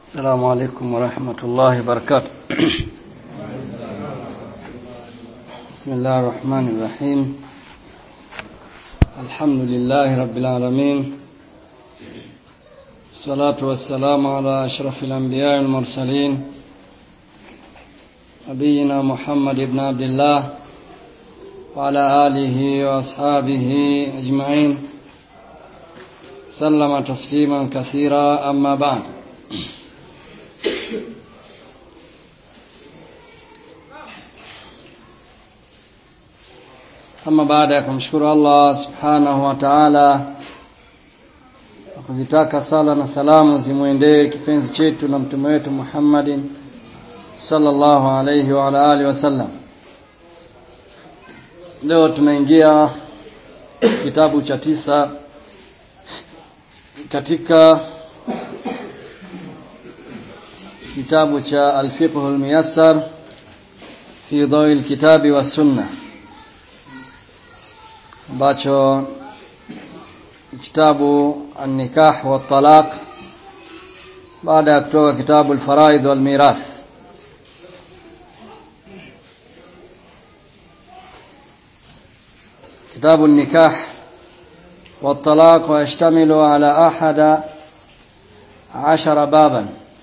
السلام عليكم ورحمة الله وبركاته بسم الله الرحمن الرحيم الحمد لله رب العالمين الصلاة والسلام على أشرف الأنبياء والمرسلين نبينا محمد بن عبد الله وعلى آله وأصحابه أجمعين سلم تسليما كثيرا أما بعد ama baada ya kumshukuru Allah subhanahu wa ta'ala na kuzitaka sala na salamu zimwendee kipenzi chetu na mtume wetu Muhammadin sallallahu alayhi wa ala alihi wasallam leo tunaingia kitabu cha tisa katika kitabu cha al-fiqh al-muyassar fi dawi al-kitabi was sunnah ambacho kitabu an-nikah wa talaq baada ya kutoka kitabu al-faraid wal mirath كتاب النكاح والطلاق ويشتمل على أحد عشر بابا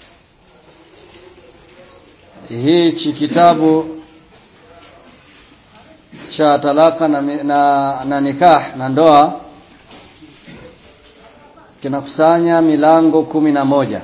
hichi kitabu cha talaka na, na, na nikah na ndoa kinakusanya milango kumi na moja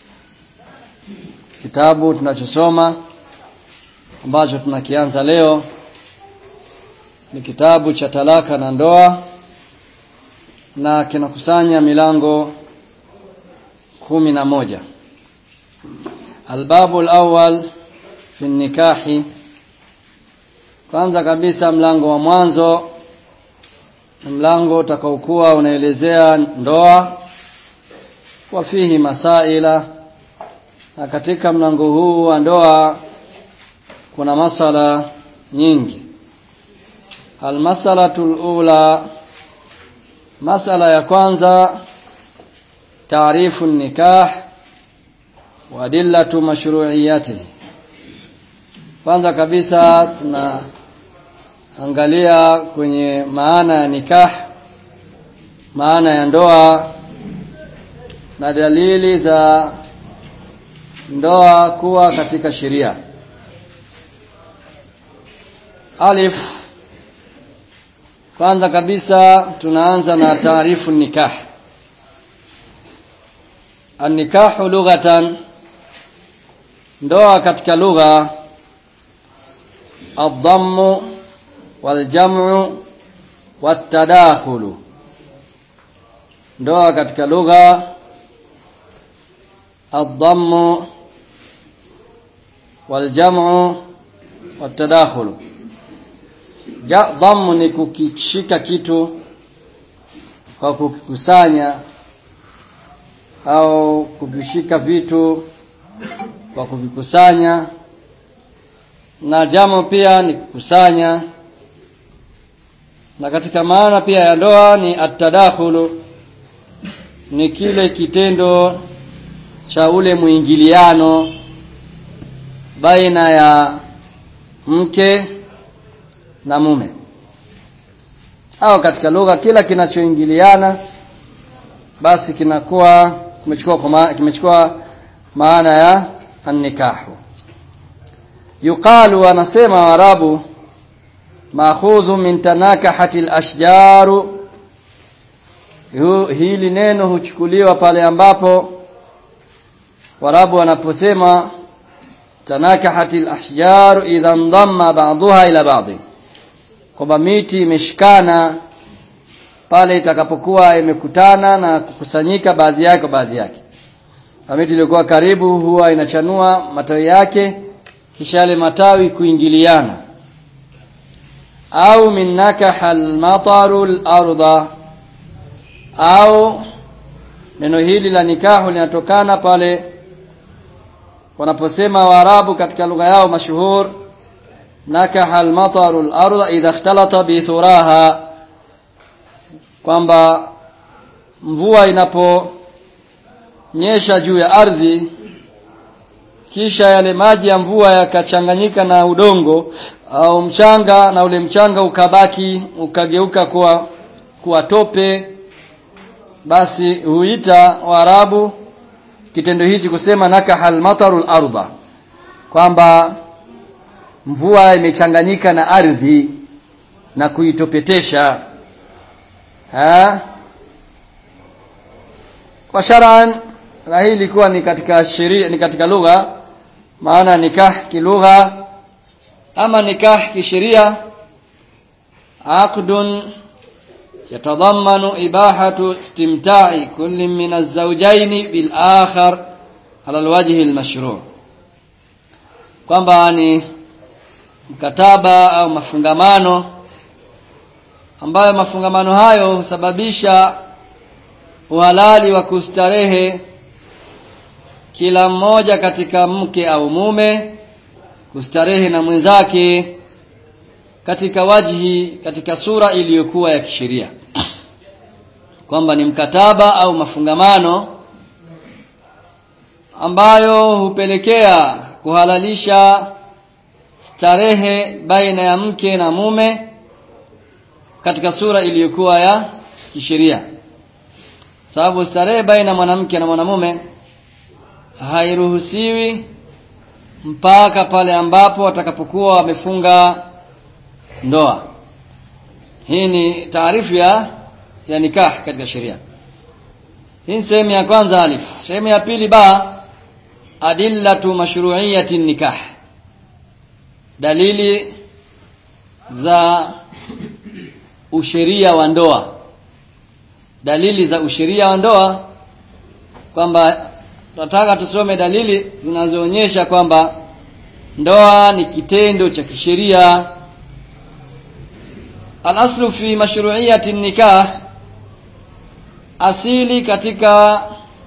kitabu tunachosoma ambacho tunakianza leo ni kitabu cha talaka na ndoa na kinakusanya milango kumi na moja albabu alawwal fi nikahi kwanza kabisa mlango wa mwanzo mlango utakaokuwa unaelezea ndoa wa fihi masaila na katika mlango huu wa ndoa kuna masala nyingi almasalatul ula masala ya kwanza taarifu nikah wa adillatu mashru'iyatihi kwanza kabisa tunaangalia kwenye maana ya nikah maana ya ndoa na dalili za ndoa kuwa katika sheria alif kwanza kabisa tunaanza na taarifu nikah an-nikahu lughatan ndoa katika lugha الضم والجمع والتداخل ndoa katika lugha الضم والجمع والتداخل dhamu ni kukishika kitu kwa kukikusanya au kuvishika vitu kwa kuvikusanya na jamo pia ni kukusanya na katika maana pia ya ndoa ni atadakhulu ni kile kitendo cha ule mwingiliano baina ya mke na mume au katika lugha kila kinachoingiliana basi kinakuwa kimechukua kimechukua maana ya annikahu yuqalu anasema warabu maakhudhu min tanakahati al-ashjaru hili neno huchukuliwa pale ambapo warabu wanaposema tanakahati al-ashjaru idha ndamma ba'daha ila ba'd kwamba miti imeshikana pale itakapokuwa imekutana na kukusanyika baadhi yake kwa baadhi yake miti iliyokuwa karibu huwa inachanua matawi yake kisha yale matawi kuingiliana au min nakaha al-mataru al-arda au neno hili la nikahu linatokana pale wanaposema waarabu katika lugha yao mashuhur nakaha al-mataru al-arda idha ikhtalata bi thuraha kwamba mvua inaponyesha juu ya ardhi kisha yale maji ya mvua yakachanganyika na udongo au mchanga na ule mchanga ukabaki ukageuka kuwa kuwa tope basi huita Waarabu kitendo hichi kusema nakahal matarul arda kwamba mvua imechanganyika na ardhi na kuitopetesha ha kwa sharan na hii ilikuwa ni katika sheria ni katika lugha maana nikah kilugha ama nikah kisheria aqdun يتضمن إباحة استمتاع كل من الزوجين بالآخر على الوجه المشروع kwamba ni mkataba au mafungamano ambayo mafungamano hayo husababisha uhalali wa kustarehe kila mmoja katika mke au mume kustarehe na mwenzake katika wajhi katika sura iliyokuwa ya kisheria kwamba ni mkataba au mafungamano ambayo hupelekea kuhalalisha starehe baina ya mke na mume katika sura iliyokuwa ya kisheria sababu starehe baina mwanamke na mwanamume hairuhusiwi mpaka pale ambapo watakapokuwa wamefunga ndoa hii ni taarifu ya ya nikah katika sheria hii sehemu ya kwanza alif sehemu ya pili ba adillatu mashru'iyati nikah dalili za usheria wa ndoa dalili za usheria wa ndoa kwamba tunataka tusome dalili zinazoonyesha kwamba ndoa ni kitendo cha kisheria Al-aslu fi mashru'iyyati nikah asili katika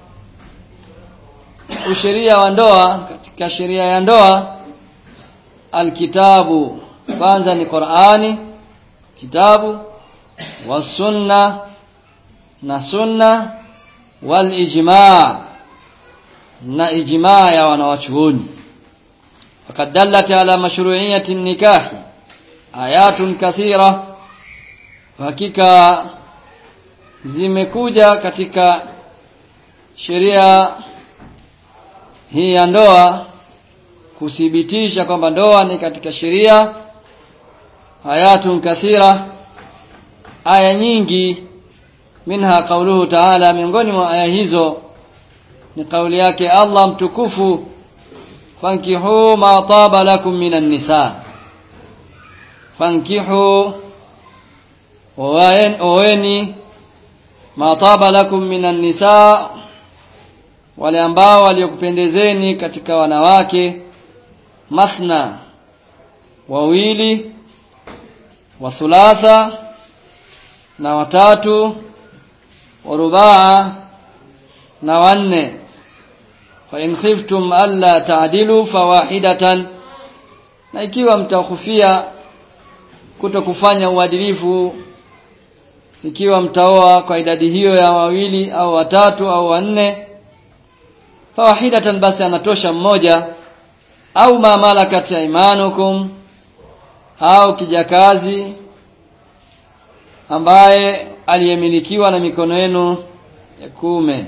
usheria wa ndoa katika sheria ya ndoa alkitabu kwanza ni Qur'ani kitabu wa sunna na sunna wal ijma' na ijma' ya wanawachuoni faqad dallat ala mashru'iyyati nikahi ayatun kathira hakika zimekuja katika sheria hii ya ndoa kuthibitisha kwamba ndoa ni katika sheria ayatun kathira aya nyingi minha kauluhu ta'ala miongoni mwa aya hizo ni kauli yake Allah mtukufu fankihu ma taba lakum minan nisa fankihu oweni ma taba lakum minan nisa wale ambao waliokupendezeni katika wanawake mathna wawili wa thulatha na watatu warubaa na wanne fa in khiftum alla ta'dilu fawahidatan na ikiwa mtakufia kuto kufanya uadilifu ikiwa mtaoa kwa idadi hiyo ya wawili au watatu au wanne fawahidatan basi anatosha mmoja au ma malakat imanukum au kijakazi ambaye aliyemilikiwa na mikono yenu ya kuume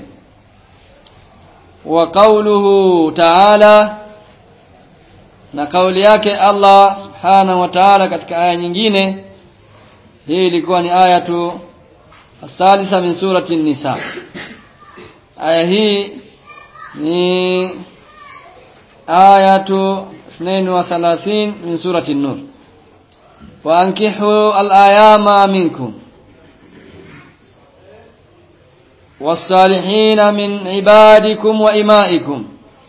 wa qawluhu ta'ala na kauli yake Allah subhanahu wa ta'ala katika aya nyingine hii ilikuwa ni aya tu athalitha min surati nisa aya hii ni aya tu 32 min surati an-nur wa ankihu al-ayama minkum والصالحين من عبادكم وإمائكم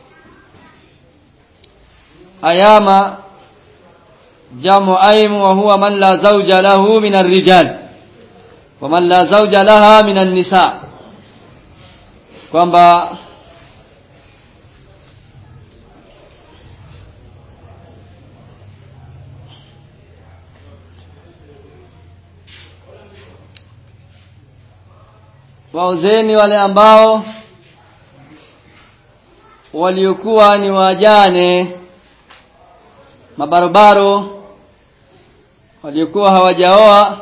أيام جمع أيم وهو من لا زوج له من الرجال ومن لا زوج لها من النساء kwamba waozeni wale ambao waliokuwa ni wajane mabarobaro waliokuwa hawajaoa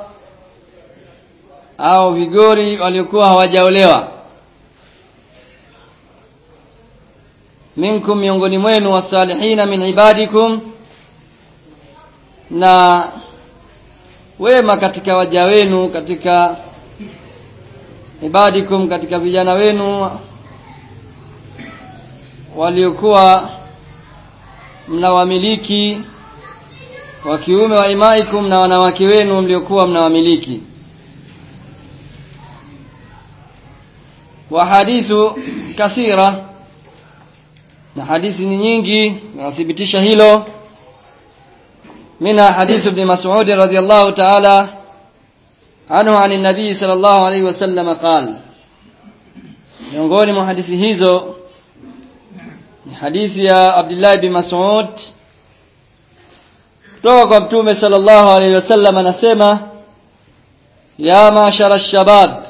au vigori waliokuwa hawajaolewa minkum miongoni mwenu wasalihina min ibadikum na wema katika waja wenu katika ibadikum katika vijana wenu waliokuwa mnawamiliki wa kiume wa imaikum na wanawake wenu mliokuwa mnawamiliki wa hadithu kathira na hadithi ni nyingi zinathibitisha hilo منها حديث ابن مسعود رضي الله تعالى عنه عن النبي صلى الله عليه وسلم قال miongoni mwa hadithi hizo ni hadithi ya Abdullah bin Mas'ud kutoka kwa Mtume sallallahu alaihi wasallam anasema ya mashara shabab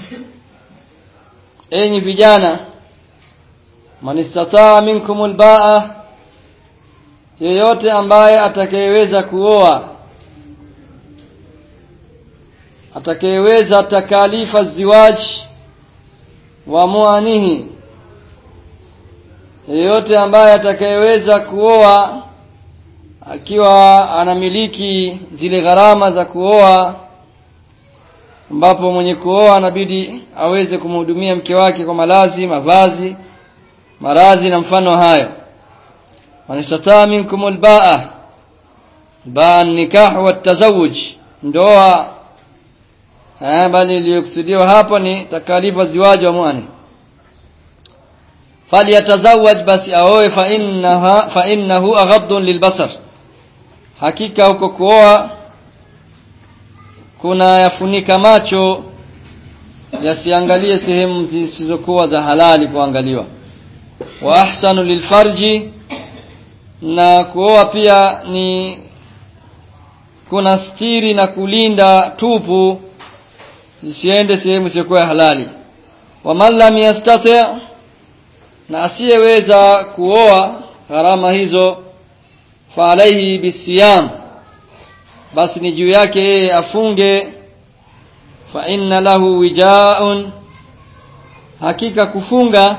enyi vijana man istataa minkum albaa yeyote ambaye atakayeweza kuoa atakayeweza takalifa ziwaj wa muanihi yeyote ambaye atakayeweza kuoa akiwa anamiliki zile gharama za kuoa ambapo mwenye kuoa anabidi aweze kumhudumia mke wake kwa malazi mavazi maradhi na mfano hayo man istataa minkum albaa baa nikah wa tazawuj ndoa eh bali iliyokusudiwa hapo ni takalifa ziwaji wa mwane falyatazawaj basi aoe fa innaha fa innahu aghaddun lilbasar hakika huko kuoa kuna yafunika macho yasiangalie sehemu zisizokuwa za halali kuangaliwa wa ahsanu lilfarji na kuoa pia ni kuna stiri na kulinda tupu isiende sehemu isiyokuwa halali wa man lam yastati na asiyeweza kuoa gharama hizo fa alaihi bisiyam basi ni juu yake yeye afunge fa inna lahu wijaun hakika kufunga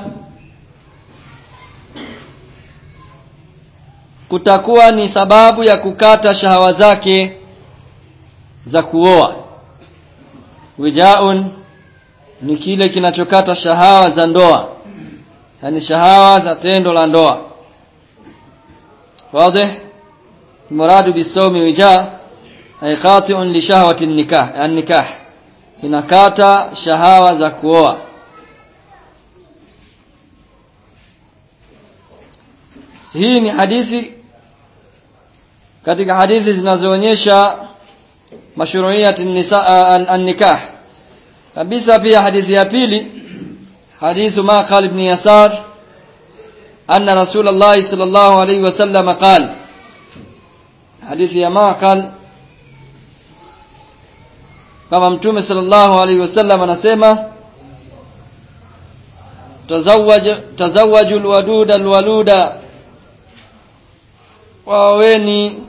kutakuwa ni sababu ya kukata shahawa zake za kuoa wijaun ni kile kinachokata shahawa za ndoa yani shahawa za tendo la ndoa wazi muradu bisawmi wija ay qati'un li shahwati nikah an-nikah inakata shahawa za kuoa hii ni hadithi katika hadithi zinazoonyesha mashru'iyat an-nikah kabisa pia hadithi ya pili hadithu Maqal ibn Yasar anna Rasulullah sallallahu alayhi wasallam qala hadithi ya Maqal kama mtume sallallahu alayhi wasallam anasema tazawwaj tazawwaju alwaduda alwaluda waweni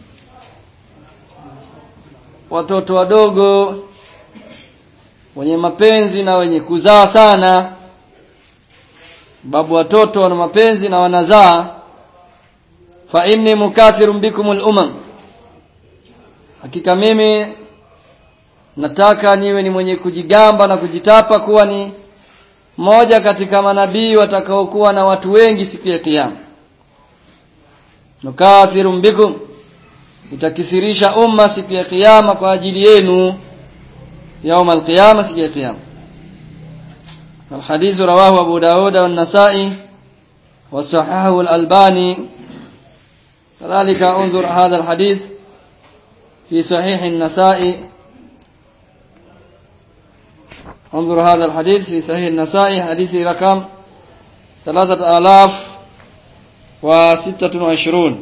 watoto wadogo wenye mapenzi na wenye kuzaa sana babu watoto wana mapenzi na wanazaa fa inni mukathirun bikum al-umam hakika mimi nataka niwe ni mwenye kujigamba na kujitapa kuwa ni moja katika manabii watakaokuwa na watu wengi siku ya kiyama nukathirun bikum itakisirisha umma siku ya kiyama kwa ajili yenu يوم القيامة سيجي القيامة الحديث رواه أبو داود والنسائي وصححه الألباني كذلك انظر هذا الحديث في صحيح النسائي انظر هذا الحديث في صحيح النسائي حديث رقم ثلاثة آلاف وستة وعشرون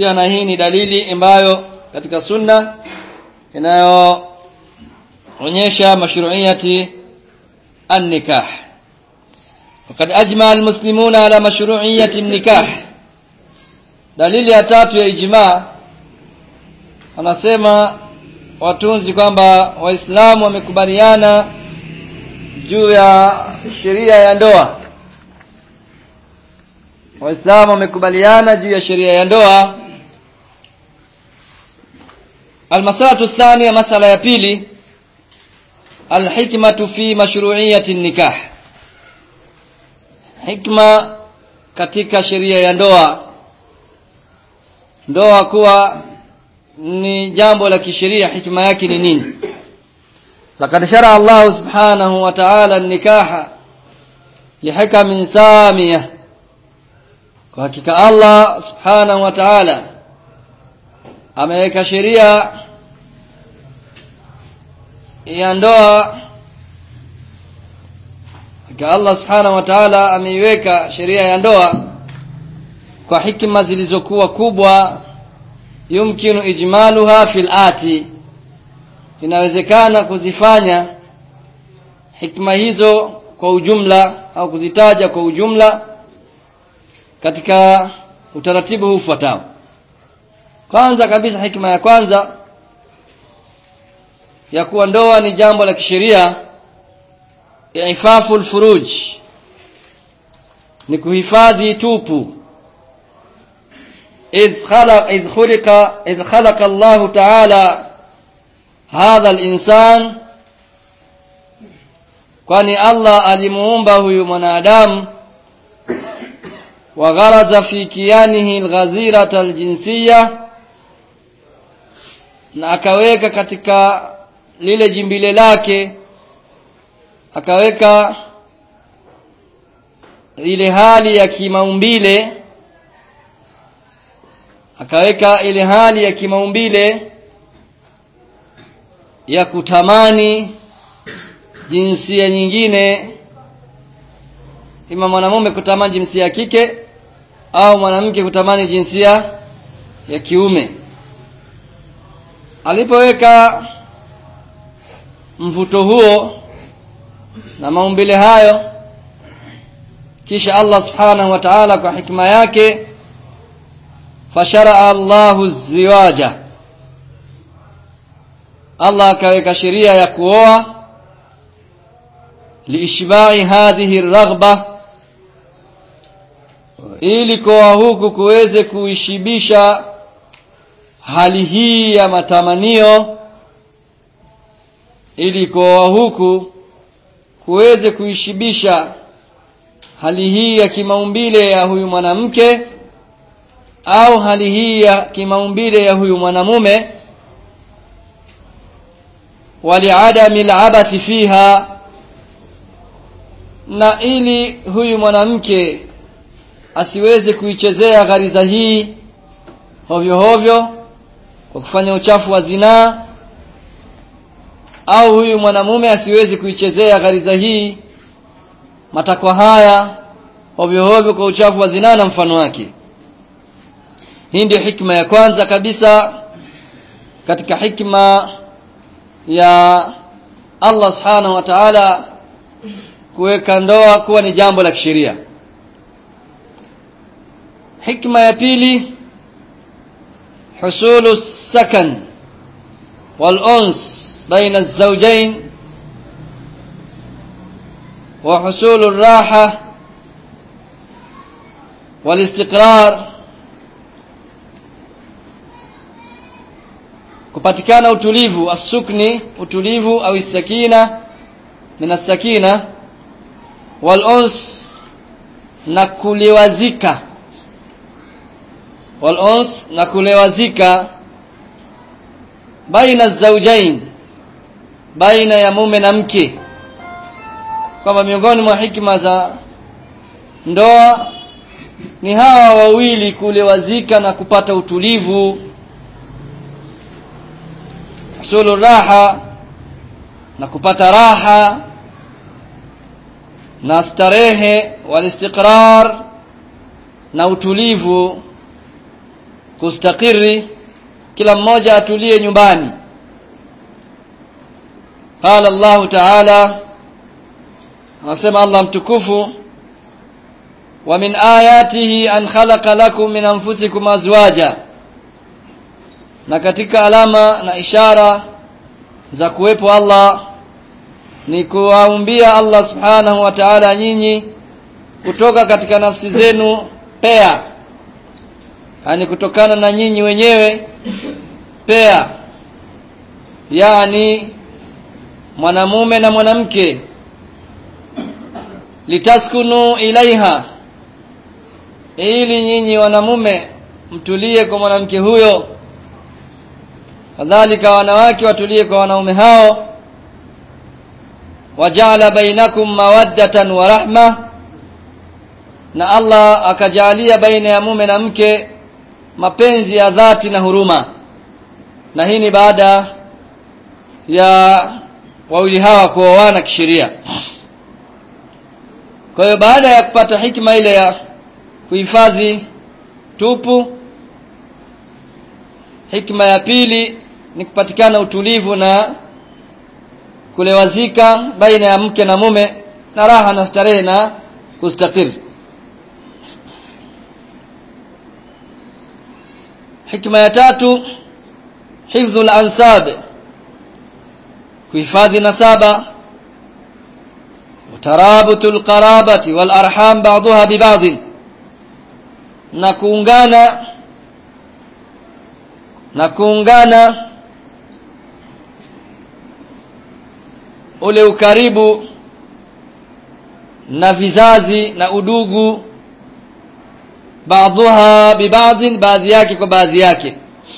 pia na hii ni dalili ambayo katika sunna inayoonyesha mashru'iyati an-nikah وقد أجمع المسلمون على مشروعية النكاح dalili ya tatu ya ijma wanasema watunzi kwamba waislamu wamekubaliana juu ya sheria ya ndoa waislamu wamekubaliana juu ya sheria ya ndoa almasalatu thania masala ya pili alhikmatu fi mashru'iyati nikah hikma katika sheria ya ndoa ndoa kuwa ni jambo la kisheria hikma yake ni nini laqad shara Allah subhanahu wa ta'ala an-nikaha lihikamin samiyah kwa hakika Allah subhanahu wa ta'ala ameweka sheria ya ndoa hakika Allah subhanahu wa ta'ala ameiweka sheria ya ndoa kwa hikma zilizokuwa kubwa yumkinu ijmaluha fil ati inawezekana kuzifanya hikma hizo kwa ujumla au kuzitaja kwa ujumla katika utaratibu huu ufuatao kwanza kabisa hikma ya kwanza ya kuwa ndoa ni jambo la kisheria ifafu alfuruj ni kuhifadhi tupu إذ خلق إذ خلق إذ خلق الله تعالى هذا الإنسان kwani Allah alimuumba huyu mwanadamu wa gharaza fi kiyanihi alghazirata aljinsiyya na akaweka katika lile jimbile lake akaweka ile hali ya kimaumbile akaweka ile hali ya kimaumbile ya kutamani jinsia nyingine ima mwanamume kutamani jinsia ya kike au mwanamke kutamani jinsia ya kiume alipoweka mvuto huo na maumbile hayo kisha Allah subhanahu wa ta'ala kwa hikma yake fasharaa Allahu ziwaja Allah akaweka sheria ya kuoa liishbai hadhihi raghba ili kuoa huku kuweze kuishibisha hali hii ya matamanio ili kuoa huku kuweze kuishibisha hali hii ya kimaumbile ya huyu mwanamke au hali hii ya kimaumbile ya huyu mwanamume waliadami alabathi fiha na ili huyu mwanamke asiweze kuichezea ghariza hii hovyo hovyo kwa kufanya uchafu wa zinaa au huyu mwanamume asiwezi kuichezea ghariza hii matakwa haya hovyo hovyo kwa uchafu wa zinaa na mfano wake hii ndio hikma ya kwanza kabisa katika hikma ya Allah subhanahu wa ta'ala kuweka ndoa kuwa ni jambo la kisheria hikma ya pili حصول السكن والأنس بين الزوجين وحصول الراحة والاستقرار kupatikana utulivu asukni utulivu au sakina min sakina wal uns na kuliwazika wal uns na kulewazika baina zawjain baina ya mume na mke kwamba miongoni mwa hikma za ndoa ni hawa wawili kulewazika na kupata utulivu husulu raha na kupata raha na starehe walistiqrar na utulivu kustakiri kila mmoja atulie nyumbani qala Allah ta'ala anasema Allah mtukufu wa min ayatihi an khalaqa lakum min anfusikum azwaja na katika alama na ishara za kuwepo Allah ni kuwaumbia Allah subhanahu wa ta'ala nyinyi kutoka katika nafsi zenu pea yani kutokana na nyinyi wenyewe pea yani mwanamume na mwanamke litaskunu ilaiha ili nyinyi wanamume mtulie kwa mwanamke huyo kadhalika wanawake watulie kwa wanaume hao wajala bainakum mawaddatan wa rahma na Allah akajalia baina ya mume na mke mapenzi ya dhati na huruma na hii ni baada ya wawili hawa kuoana kisheria kwa hiyo baada ya kupata hikma ile ya kuhifadhi tupu hikma ya pili ni kupatikana utulivu na kulewazika baina ya mke na mume na raha na starehe na kustakiri hikma ya tatu hifdhul ansab kuhifadhi nasaba utarabutul qarabati wal arham ba'daha bi ba'd na kuungana na kuungana ule ukaribu na vizazi na udugu baadhuha bibadhin baadhi yake kwa baadhi yake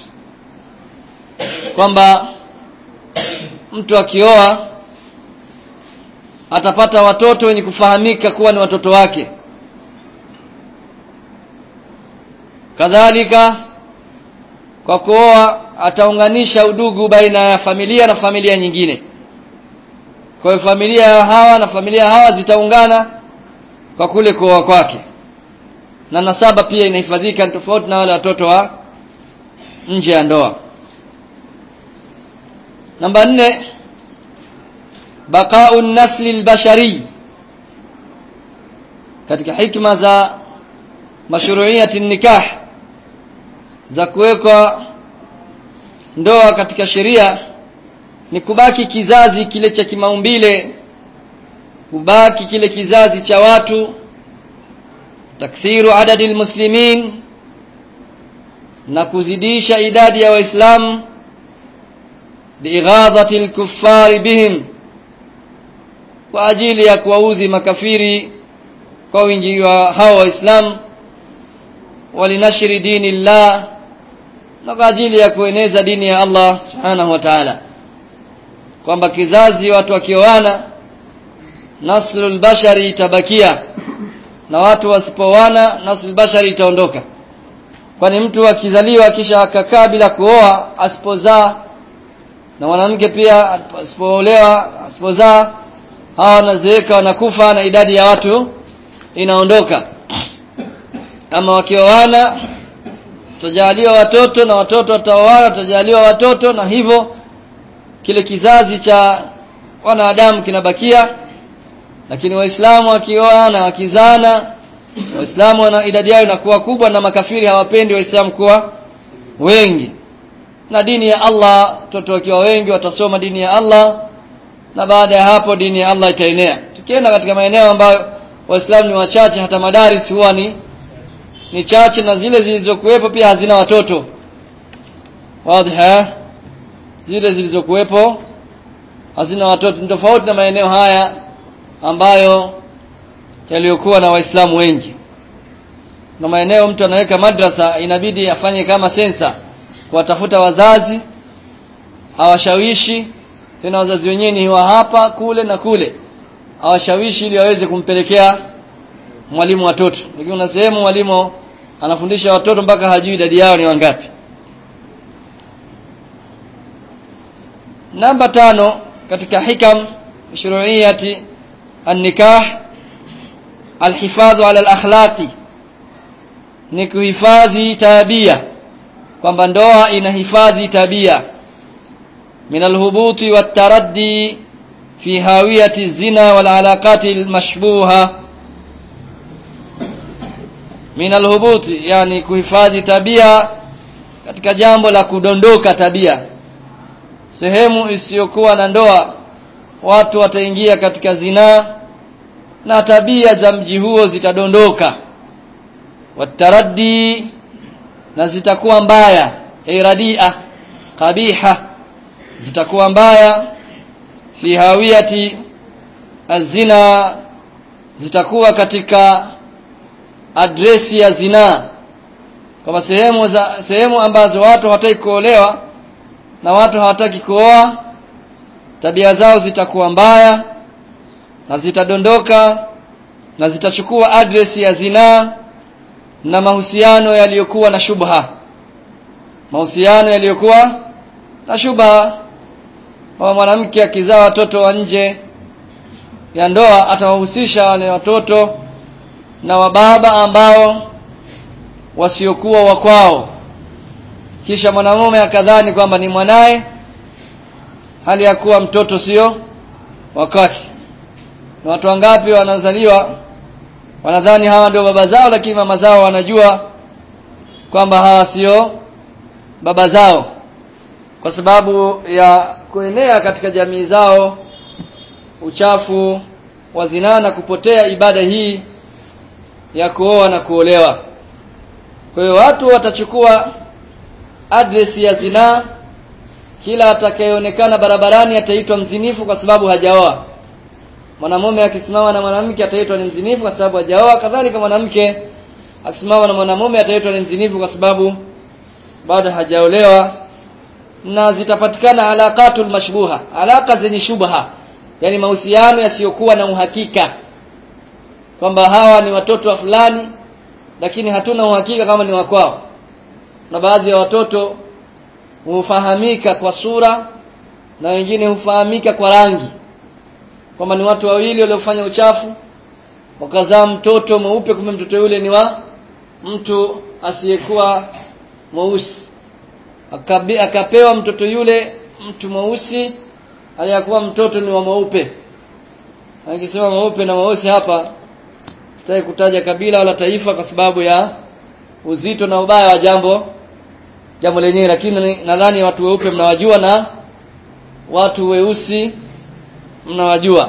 kwamba mtu akioa atapata watoto wenye kufahamika kuwa ni watoto wake kadhalika kwa kuoa ataunganisha udugu baina ya familia na familia nyingine kwa hiyo familia ya hawa na familia hawa zitaungana kwa kule kuoa kwake na nasaba pia inahifadhika tofauti na wale watoto wa nje ya ndoa namba nne baqa'u nasli albashari katika hikma za mashru'iyati nikah za kuwekwa ndoa katika sheria ni kubaki kizazi kile cha kimaumbile kubaki kile kizazi cha watu takthiru adadi almuslimin na kuzidisha idadi ya waislamu liighadhati alkuffari bihim kwa ajili ya kuwauzi makafiri kwa wingi wa hao waislamu walinashri dini llah na kwa ajili ya kueneza dini ya Allah subhanahu wa ta'ala kwamba kizazi watu wakioana naslul bashari itabakia na watu wasipoana naslul bashari itaondoka kwani mtu akizaliwa kisha akakaa bila kuoa asipozaa na mwanamke pia asipoolewa asipozaa hawa wanazeeka wanakufa na idadi ya watu inaondoka ama wakioana tutajaliwa watoto na watoto wataoana tutajaliwa watoto na hivyo kile kizazi cha wanadamu kinabakia lakini waislamu wakioana wakizana waislamu wana idadi yao inakuwa kubwa na makafiri hawapendi waislamu kuwa wengi na dini ya Allah watoto wakiwa wengi watasoma dini ya Allah na baada ya hapo dini ya Allah itaenea tukienda katika maeneo ambayo waislamu ni wachache hata madaris huwa ni ni chache na zile zilizokuwepo pia hazina watoto wazi zile zilizokuwepo hazina watoto ni tofauti na maeneo haya ambayo yaliyokuwa na waislamu wengi na maeneo mtu anaweka madrasa inabidi afanye kama sensa kuwatafuta wazazi hawashawishi tena wazazi wenyewe ni wa hapa kule na kule hawashawishi ili waweze kumpelekea mwalimu watoto lakini una sehemu mwalimu anafundisha watoto mpaka hajui idadi yao ni wangapi namba tano katika hikam shuruiyati an-nikah alhifadhu ala al-akhlaqi ni kuhifadhi tabia kwamba ndoa inahifadhi tabia min alhubuti wataraddi fi hawiyati zina wal alaqati almashbuha min alhubuti yani kuhifadhi tabia katika jambo la kudondoka tabia sehemu isiyokuwa na ndoa watu wataingia katika zinaa na tabia za mji huo zitadondoka wataraddi na zitakuwa mbaya iradia qabiha zitakuwa mbaya fi hawiyati azina zitakuwa katika adresi ya zinaa kama sehemu za sehemu ambazo watu hawataki kuolewa na watu hawataki kuoa tabia zao zitakuwa mbaya na zitadondoka na zitachukua adresi ya zinaa na mahusiano yaliyokuwa na shubha mahusiano yaliyokuwa na shubha kama mwanamke akizaa watoto wa nje ya ndoa atawahusisha wale watoto na wababa ambao wasiokuwa wa kwao kisha mwanamume akadhani kwamba ni mwanaye hali ya kuwa mtoto sio wakati na watu wangapi wanazaliwa wanadhani hawa ndio baba zao lakini mama zao wanajua kwamba hawa sio baba zao kwa sababu ya kuenea katika jamii zao uchafu wa zinaa na kupotea ibada hii ya kuoa na kuolewa kwa hiyo watu watachukua address ya zinaa kila atakayeonekana barabarani ataitwa mzinifu kwa sababu hajaoa mwanamume akisimama na mwanamke ataitwa ni mzinifu kwa sababu hajaoa kadhalika mwanamke akisimama na mwanamume ataitwa ni mzinifu kwa sababu bado hajaolewa na zitapatikana alaqatul mashbuha alaka zenye shubha yani mahusiano yasiyokuwa na uhakika kwamba hawa ni watoto wa fulani lakini hatuna uhakika kama ni wa kwao na baadhi ya watoto hufahamika kwa sura na wengine hufahamika kwa rangi kwamba ni watu wawili waliofanya uchafu wakazaa mtoto mweupe kumbe mtoto yule ni wa mtu asiyekuwa mweusi akapewa mtoto yule mtu mweusi aliyakuwa mtoto ni wa mweupe akisema mweupe na mweusi hapa sitaki kutaja kabila wala taifa kwa sababu ya uzito na ubaya wa jambo jambo lenyewe lakini nadhani watu weupe mnawajua na watu weusi mnawajua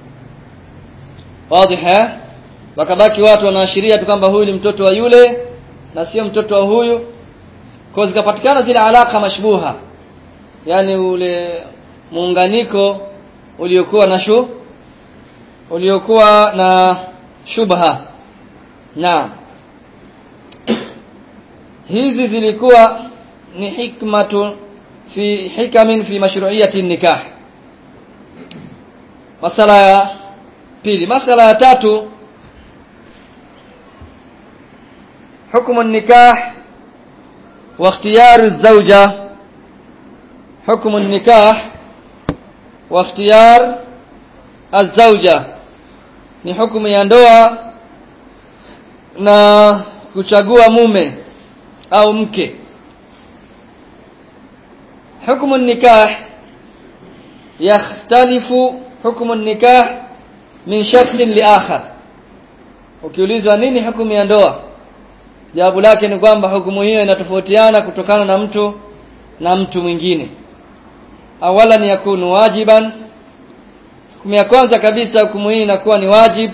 wazi wakabaki watu wanaashiria tu kwamba huyu ni mtoto wa yule na sio mtoto wa huyu kwa zikapatikana zile alaka mashbuha yani ule muunganiko uliokuwa na shu uliokuwa na shubha na hizi zilikuwa ni hikmatu fi hikamin fi mashru'iyati nikah masala ya pili masala ya tatu حكم النكاح واختيار الزوجة حكم النكاح واختيار الزوجة ni hukumu ya ndoa na kuchagua mume au mke hukumu nikah yakhtalifu hukumu nikah min shakhsin li akhar ukiulizwa nini hukumu ya ndoa jawabu lake ni kwamba hukumu hiyo inatofautiana kutokana na mtu na mtu mwingine awala ni yakunu wajiban hukumu ya kwanza kabisa hukumu hii inakuwa ni wajib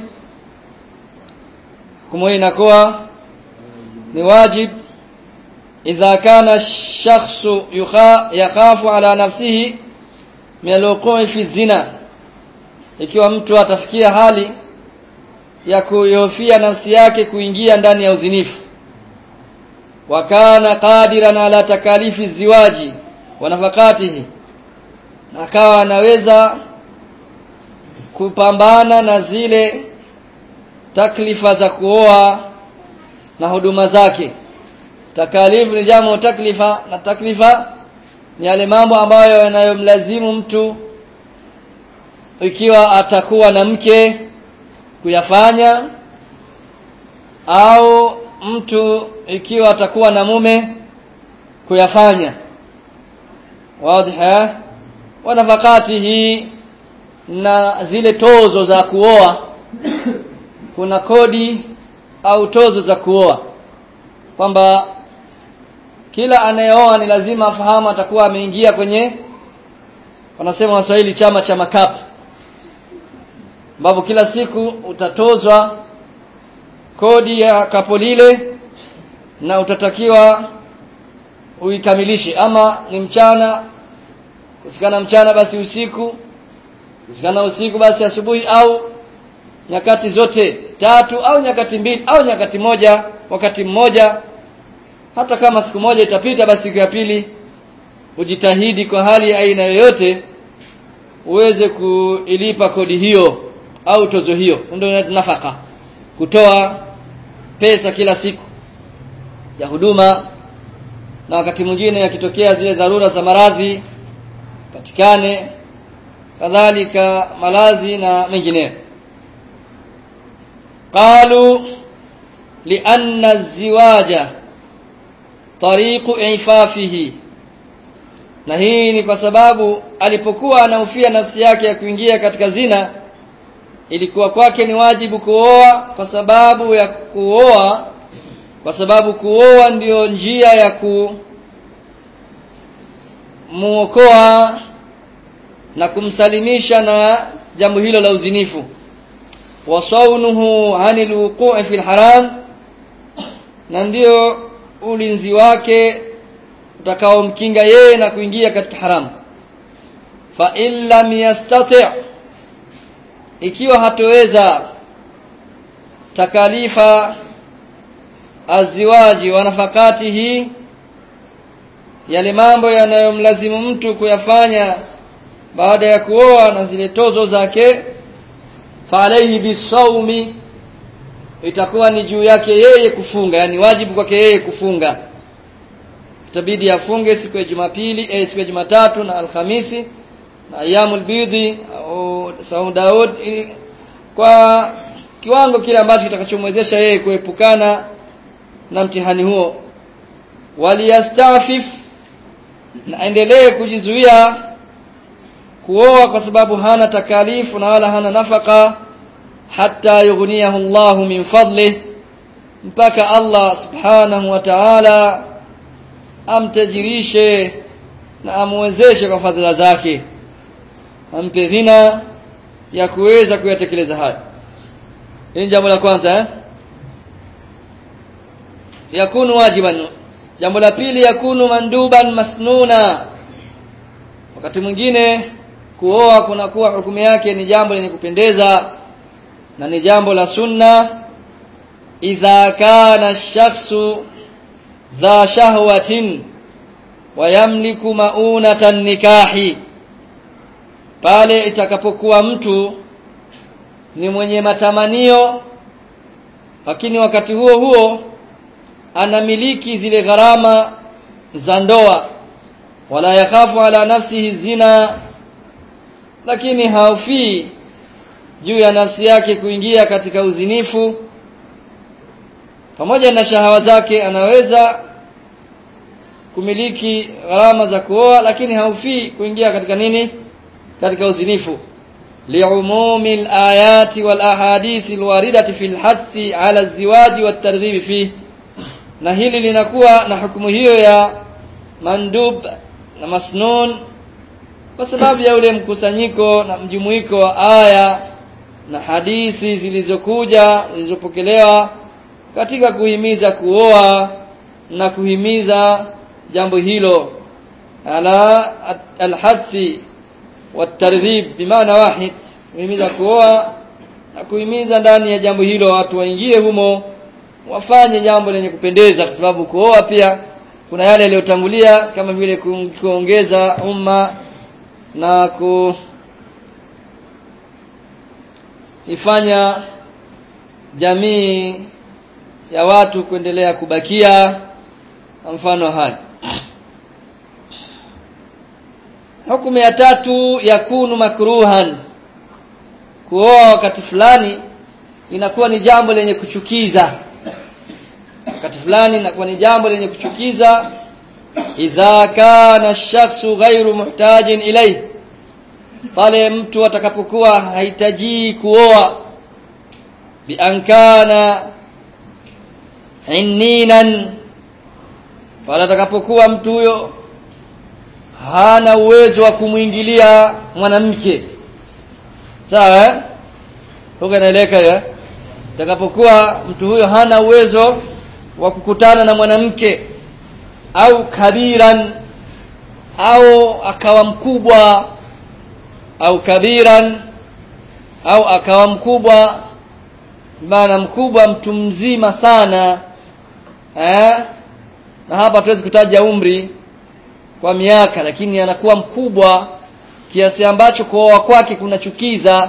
hukumu hii inakuwa ni wajib idha kana shakhsu yakhafu ala nafsihi min alwuqu'i fi zina ikiwa mtu atafikia hali ya kuihofia nafsi yake kuingia ndani ya uzinifu wa kana qadiran ala takalifi ziwaji wa nafakatihi na akawa anaweza kupambana na zile taklifa za kuoa na huduma zake takalifu ni jamu taklifa na taklifa ni yale mambo ambayo yanayomlazimu mtu ikiwa atakuwa na mke kuyafanya au mtu ikiwa atakuwa na mume kuyafanya wazi wa nafakatihi na zile tozo za kuoa kuna kodi au tozo za kuoa kwamba kila anayeoa ni lazima afahamu atakuwa ameingia kwenye wanasema waswahili chama cha makapu ambapo kila siku utatozwa kodi ya kapo lile na utatakiwa uikamilishe ama ni mchana kusikana mchana basi usiku kusikana usiku basi asubuhi au nyakati zote tatu au nyakati mbili au nyakati moja wakati mmoja hata kama siku moja itapita basi siku ya pili ujitahidi kwa hali ya aina yoyote uweze kuilipa kodi hiyo au tozo hiyo ndio nafaka kutoa pesa kila siku ya huduma na wakati mwingine yakitokea zile dharura za maradhi patikane kadhalika malazi na mengineyo qalu lianna az-ziwaja tariqu ifafihi na hii ni kwa sababu alipokuwa anaufia nafsi yake ya kuingia katika zina ilikuwa kwake ni wajibu kuoa kwa sababu ya kuoa kwa sababu kuoa ndiyo njia ya kumuokoa na kumsalimisha na jambo hilo la uzinifu wasaunuhu anil wuqu'i fil haram na ndio ulinzi wake utakaomkinga yeye na kuingia katika haramu fa in lam yastati' ikiwa hatoweza takalifa aziwaji wa nafakatihi yale mambo yanayomlazimu mtu kuyafanya baada ya kuoa na zile tozo zake fa alayhi bisawmi itakuwa ni juu yake yeye kufunga yani wajibu kwake yeye kufunga itabidi afunge siku ya Jumapili eh, siku ya Jumatatu na Alhamisi na ayyamul bidhi au saumu Daud kwa kiwango kile ambacho kitakachomwezesha yeye kuepukana na mtihani huo waliyastafif na endelee kujizuia kuoa kwa sababu hana takalifu na wala hana nafaka hatta yughniyahu Allah min fadlih mpaka Allah subhanahu wa ta'ala amtajirishe na amwezeshe kwa fadhila zake ampe ghina ya kuweza kuyatekeleza haya hili jambo la kwanza eh yakunu wajiban jambo la pili yakunu manduban masnuna wakati mwingine kuoa kunakuwa hukumu yake ni jambo lenye kupendeza na ni jambo la sunna idha kana shakhsu dha shahwatin wa yamliku maunatan nikahi pale itakapokuwa mtu ni mwenye matamanio lakini wakati huo huo anamiliki zile gharama za ndoa wala yakhafu ala nafsihi zina lakini haufii juu ya nafsi yake kuingia katika uzinifu pamoja na shahawa zake anaweza kumiliki gharama za kuoa lakini haufii kuingia katika nini katika uzinifu liumumi alayati wal ahadithi alwaridati fil hathi ala alziwaji wat targhib fihi na hili linakuwa na hukumu hiyo ya mandub na masnun kwa sababu ya ule mkusanyiko na mjumuiko wa aya na hadithi zilizokuja zilizopokelewa katika kuhimiza kuoa na kuhimiza jambo hilo ala alhathi watarghib bimaana wahid kuhimiza kuoa na kuhimiza ndani ya jambo hilo watu waingie humo wafanye jambo lenye kupendeza kwa sababu kuoa pia kuna yale yaliyotangulia kama vile kuongeza umma na ku ifanya jamii ya watu kuendelea kubakia mfano haya hukumu ya tatu yakunu makruhan kuoa wakati fulani inakuwa ni jambo lenye kuchukiza wakati fulani inakuwa ni jambo lenye kuchukiza idha kana ash-shakhsu ghairu muhtajin ilayhi pale mtu atakapokuwa hahitaji kuoa bi ankana inninan pale atakapokuwa mtu huyo hana uwezo wa kumwingilia mwanamke sawa eh huko inaeleka ya atakapokuwa mtu huyo hana uwezo wa kukutana na mwanamke au kabiran au akawa mkubwa au kabiran au akawa mkubwa maana mkubwa mtu mzima sana eh na hapa tuwezi kutaja umri kwa miaka lakini anakuwa mkubwa kiasi ambacho kuoa kwake kunachukiza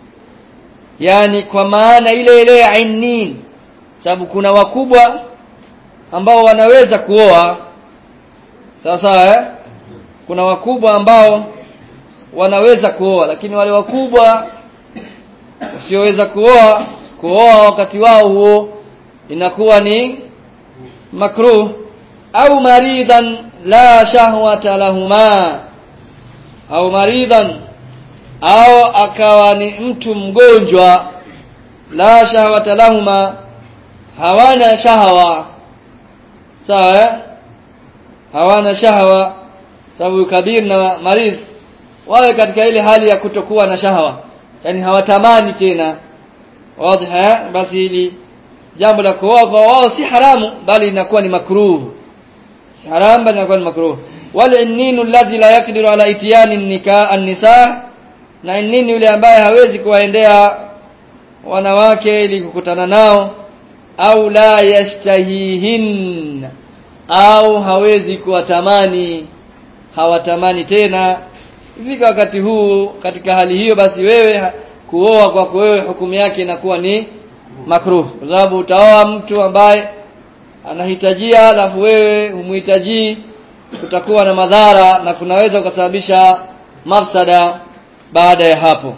yani kwa maana ile ile ya ainin sababu kuna wakubwa ambao wanaweza kuoa sawa sawa eh? kuna wakubwa ambao wanaweza kuoa lakini wale wakubwa wasioweza kuoa kuoa wakati wao huo inakuwa ni makruh au maridhan la shahwata lahuma au maridhan au akawa ni mtu mgonjwa la shahwata lahuma hawana shahawa sawa eh? hawana shahawa sababu kabir na maridh wawe katika ile hali ya kutokuwa na shahawa yani hawatamani tena wazi basi hili jambo la kuoa kwa wao si haramu bali inakuwa ni makruh si haramu bali inakuwa ni makruh wal inninu alladhi la yakdiru ala itiyani nikah an-nisa na innini yule ambaye hawezi kuwaendea wanawake ili kukutana nao au la yashtahihin au hawezi kuwatamani hawatamani tena ifika wakati huu katika hali hiyo basi wewe kuoa kwako wewe hukumu yake inakuwa ni makruh kwa sababu utaoa mtu ambaye anahitajia alafu wewe humhitaji kutakuwa na madhara na kunaweza ukasababisha mafsada baada ya hapo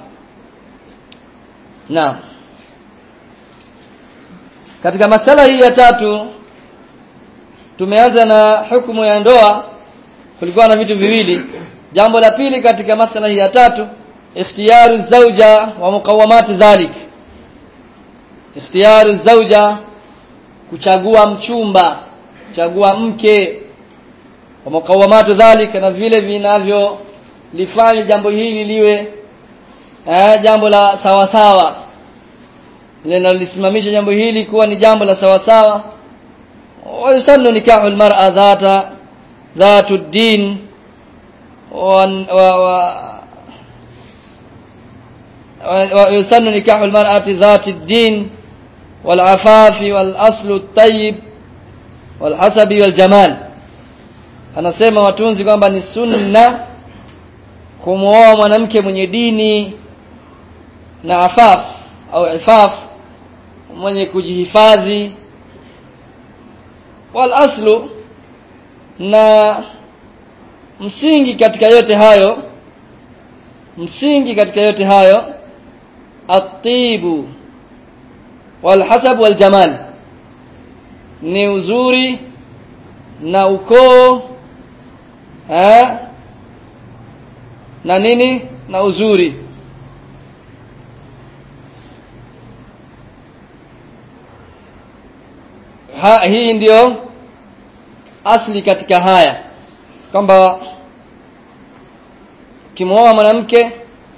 naam katika masala hii ya tatu tumeanza na hukumu ya ndoa kulikuwa na vitu viwili jambo la pili katika masala hii ya tatu ikhtiyaru zauja wa muqawamati dhalik ikhtiyaru zauja kuchagua mchumba kuchagua mke wa muqawamatu dhalik na vile vinavyo lifanye jambo hili liwe eh, jambo la sawa sawa linalosimamisha jambo hili kuwa ni jambo la sawa sawa wa yusannu nikahu almar'a dhata dhatu ad-din wa wa yusannu nikahu almar'ati dhati ad-din والعفاف والأصل الطيب والحسب والجمال anasema watunzi kwamba ni sunna kumwoa mwanamke mwenye dini na afaf au ifaf mwenye kujihifadhi wal aslu na msingi katika yote hayo msingi katika yote hayo atibu wal hasab wal jamal ni uzuri na ukoo eh na nini na uzuri ha, hii ndiyo asli katika haya kwamba kimwoa mwanamke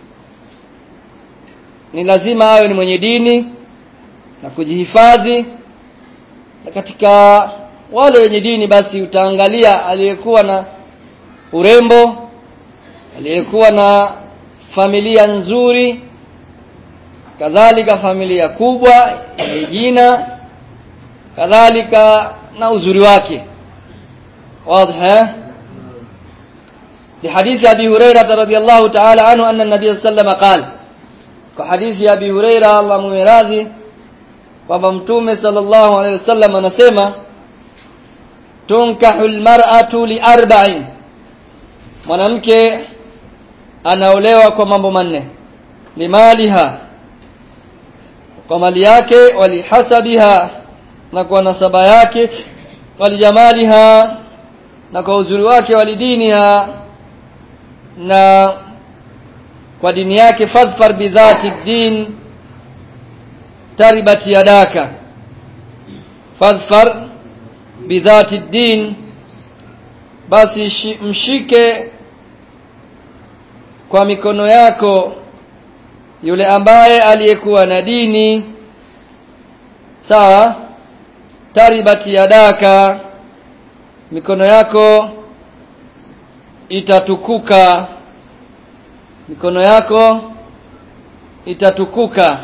ni lazima awe ni mwenye dini na kujihifadhi na katika wale wenye dini basi utaangalia aliyekuwa na urembo aliyekuwa na familia nzuri kadhalika familia kubwa yenye jina kadhalika na uzuri wake واضح لحديث أبي هريرة رضي الله تعالى عنه أن النبي صلى الله عليه وسلم قال كحديث أبي هريرة الله ممراضي kwamba mtume sallallahu alaihi wasallam anasema tunkahu almar'atu li arba'in mwanamke anaolewa kwa mambo manne limaliha kwa mali yake walihasabiha na kwa nasaba yake walijamaliha na kwa uzuri wake walidiniha na kwa dini yake fadhfar bidhati din taribat yadaka fadhfar bidhati din basi mshike kwa mikono yako yule ambaye aliyekuwa na dini sawa taribat yadaka mikono yako itatukuka mikono yako itatukuka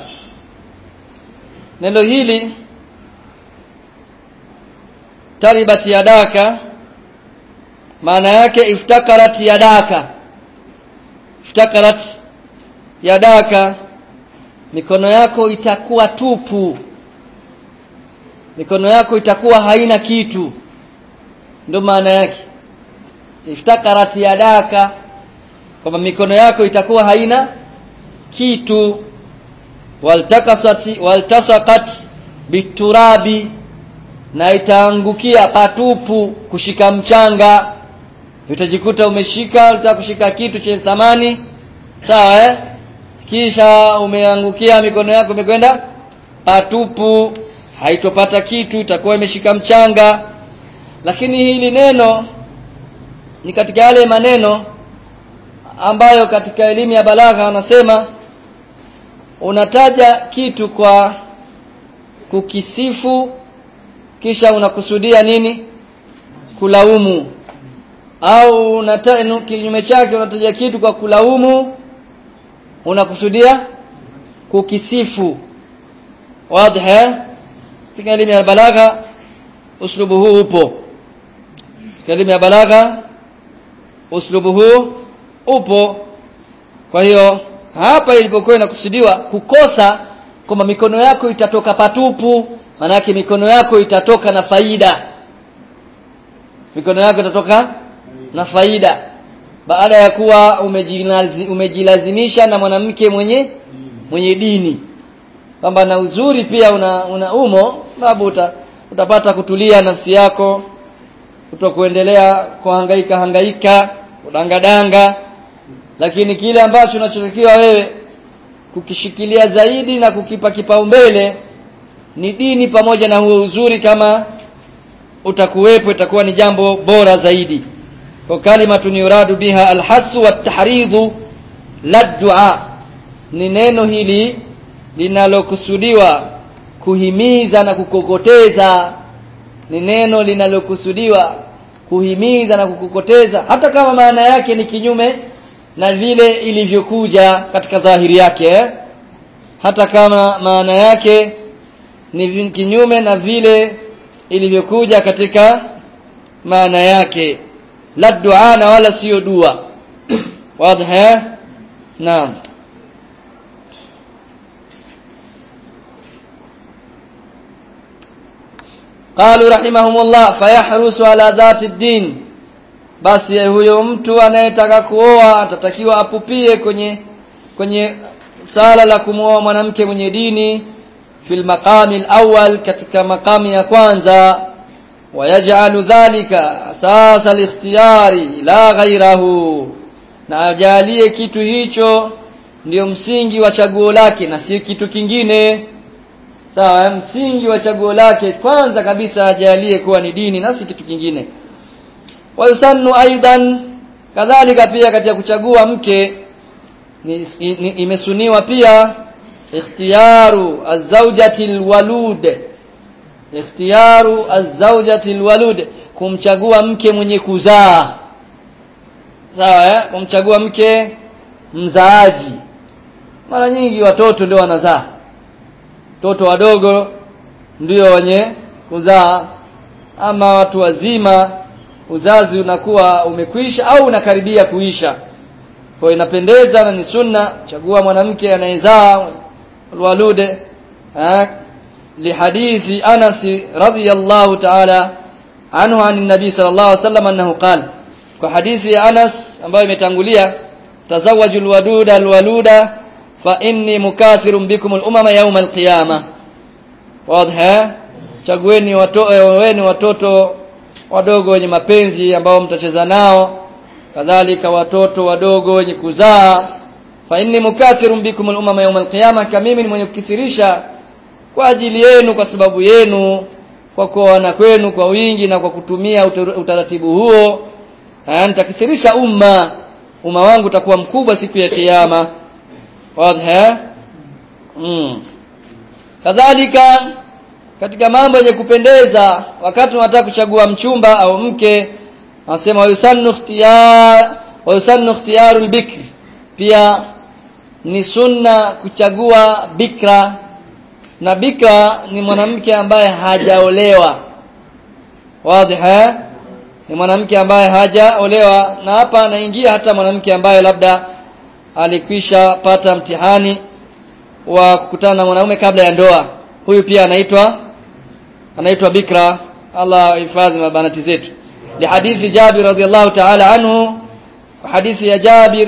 neno hili taribat yadaka maana yake iftakarat yadaka iftakarat yadaka mikono yako itakuwa tupu mikono yako itakuwa haina kitu ndio maana yake iftakarat yadaka kwamba mikono yako itakuwa haina kitu waltakasati waltasaqat biturabi na itaangukia patupu kushika mchanga utajikuta umeshika unataka kushika kitu chenye thamani sawa eh kisha umeangukia mikono yako imekwenda patupu haitopata kitu itakuwa imeshika mchanga lakini hili neno ni katika yale maneno ambayo katika elimu ya balagha wanasema unataja kitu kwa kukisifu kisha unakusudia nini kulaumu au unata kinyume chake unataja kitu kwa kulaumu unakusudia kukisifu wazi katika elimu ya balagha uslubu huu upo katika elimu ya balagha uslubu huu upo kwa hiyo hapa ilipokuwa inakusudiwa kukosa kwamba mikono yako itatoka patupu manake mikono yako itatoka na faida mikono yako itatoka na faida baada ya kuwa umejilazi, umejilazimisha na mwanamke mwenye mwenye dini kwamba na uzuri pia una, una umo sababu uta, utapata kutulia nafsi yako kutokuendelea kuhangaika hangaika kudangadanga lakini kile ambacho unachotakiwa wewe kukishikilia zaidi na kukipa kipaumbele ni dini pamoja na huo uzuri kama utakuwepo itakuwa ni jambo bora zaidi kwa kalimatun yuradu biha alhasu watahridhu la dua ni neno hili linalokusudiwa kuhimiza na kukokoteza ni neno linalokusudiwa kuhimiza na kukokoteza hata kama maana yake ni kinyume na vile ilivyokuja katika dhahiri yake eh? hata kama maana yake ni kinyume na vile ilivyokuja katika maana yake la dua na wala sio dua wazi eh naam قالوا رحمهم الله فيحرص على ذات الدين basi huyo mtu anayetaka kuoa atatakiwa apupie kwenye kwenye sala la kumwoa mwanamke mwenye dini fil maqami awwal katika makami ya kwanza wayaj'alu dhalika asasa al-ikhtiyari la ghayrahu na ajalie kitu hicho ndio msingi wa chaguo lake na si kitu kingine sawa msingi wa chaguo lake kwanza kabisa ajalie kuwa ni dini na si kitu kingine wayusannu aidan kadhalika pia katika kuchagua mke ni, ni, imesuniwa pia ikhtiyaru azawjati alwalud ikhtiyaru azawjati alwalud kumchagua mke mwenye kuzaa sawa eh kumchagua mke mzaaji mara nyingi watoto ndio wanazaa watoto wadogo ndio wenye kuzaa ama watu wazima uzazi unakuwa umekwisha au unakaribia kuisha kwa inapendeza na ni sunna chagua mwanamke anayezaa alwalude lihadithi Anas radhiyallahu ta'ala anhu an nabi sallallahu alaihi wasallam annahu qala kwa hadithi ya Anas ambayo imetangulia tazawwajul waduda alwaluda fa inni mukathirun bikum al-umama yawm al-qiyamah wazi chagueni watoto watoto wadogo wenye mapenzi ambao mtacheza nao kadhalika watoto wadogo wenye kuzaa fa inni mukathirun bikum al-umama yawm al-qiyamah kama mimi ni mwenye kukithirisha kwa ajili yenu kwa sababu yenu kwa kuoana kwenu kwa wingi na kwa kutumia utaratibu huo nitakithirisha umma umma wangu utakuwa mkubwa siku ya kiyama wazi mm. kadhalika katika mambo yenye kupendeza wakati unataka kuchagua mchumba au mke anasema yusannu ikhtiyar wa yusannu ikhtiyarul bikr pia ni sunna kuchagua bikra na bikra ni mwanamke ambaye hajaolewa wazi ni mwanamke ambaye hajaolewa na hapa anaingia hata mwanamke ambaye labda alikwisha pata mtihani wa kukutana na mwanaume kabla ya ndoa huyu pia anaitwa anaitwa bikra Allah hifadhi mabanati zetu lihadithi Jabir radhiallahu ta'ala anhu hadithi ya Jabir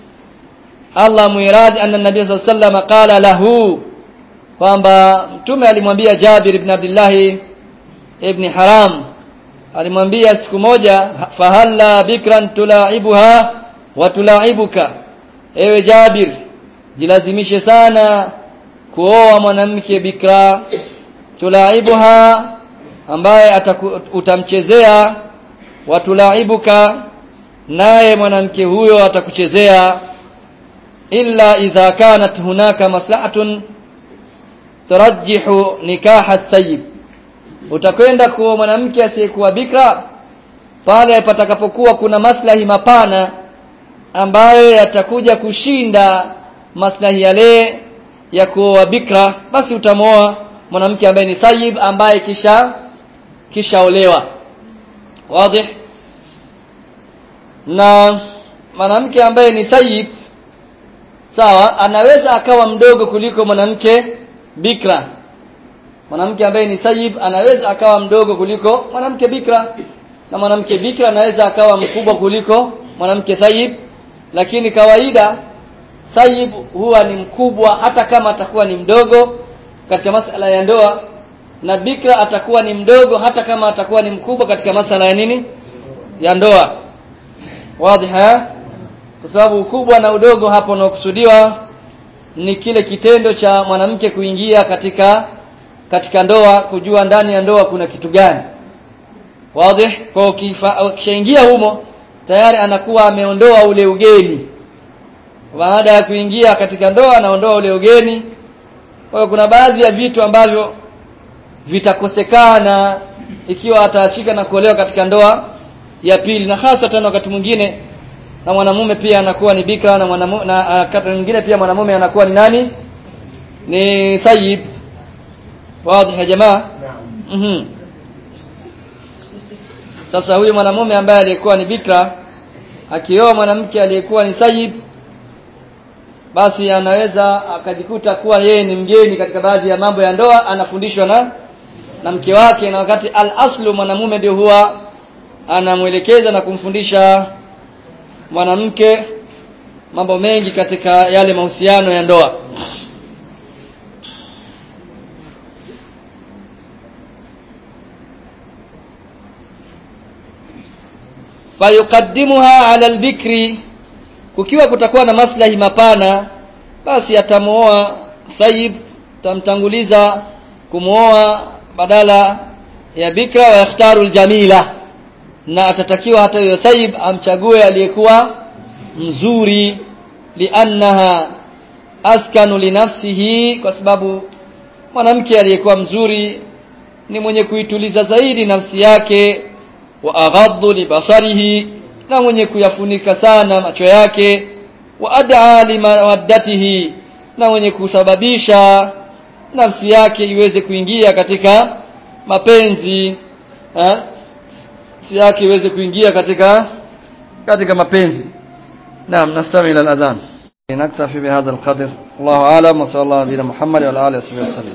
Allah muiradi anna nabii sallallahu alayhi wasallam qala lahu kwamba mtume alimwambia Jabir ibn Abdullah ibn Haram alimwambia siku moja fahalla bikran tulaibuha wa tulaibuka ewe Jabir jilazimishe sana kuoa mwanamke bikra tulaibuha ambaye utamchezea watulaibuka naye mwanamke huyo atakuchezea illa idha kanat hunaka maslahatun turajjihu nikaha thayyib utakwenda kwa mwanamke asiyekuwa bikra pale patakapokuwa kuna maslahi mapana ambayo yatakuja kushinda maslahi yale ya kuoa bikra basi utamoa mwanamke ambaye ni thayyib ambaye kisha kishaolewa wazi na mwanamke ambaye ni thayyib sawa anaweza akawa mdogo kuliko mwanamke bikra mwanamke ambaye ni thayyib anaweza akawa mdogo kuliko mwanamke bikra na mwanamke bikra anaweza akawa mkubwa kuliko mwanamke thayyib lakini kawaida thayyib huwa ni mkubwa hata kama atakuwa ni mdogo katika masala ya ndoa na bikra atakuwa ni mdogo hata kama atakuwa ni mkubwa katika masala ya nini ya ndoa wazi kwa sababu ukubwa na udogo hapo unaokusudiwa ni kile kitendo cha mwanamke kuingia katika katika ndoa kujua ndani ya ndoa kuna kitu gani wazi kwa ukishaingia humo tayari anakuwa ameondoa ule ugeni baada ya kuingia katika ndoa anaondoa ule ugeni kwa hiyo kuna baadhi ya vitu ambavyo vitakosekana ikiwa ataachika na kuolewa katika ndoa ya pili na hasa tena wakati mwingine na mwanamume pia anakuwa ni bikra na mwanamume na wakati mwingine pia mwanamume anakuwa ni nani ni thayyib wazi ya jamaa mhm sasa huyu mwanamume ambaye alikuwa ni bikra akioa mwanamke aliyekuwa ni thayyib basi anaweza akajikuta kuwa yeye ni mgeni katika baadhi ya mambo ya ndoa anafundishwa na na mke wake na wakati al-aslu mwanamume ndio huwa anamwelekeza na kumfundisha mwanamke mambo mengi katika yale mahusiano ya ndoa fayuqaddimuha ala albikri kukiwa kutakuwa na maslahi mapana basi atamuoa thayib tamtanguliza kumuoa badala ya bikra wa yakhtaru aljamila na atatakiwa hata huyo thayib amchague aliyekuwa mzuri liannaha askanu linafsihi kwa sababu mwanamke aliyekuwa mzuri ni mwenye kuituliza zaidi nafsi yake wa aghaddu libasarihi na mwenye kuyafunika sana macho yake wa ad'a limawaddatihi na mwenye kusababisha nafsi yake iweze kuingia katika mapenzi eh nafsi yake iweze kuingia katika katika mapenzi naam nastamil al-adhan naktafi bihadha al-qadr Allahu a'lam wa sallallahu ala muhammad wa ala alihi wa sallam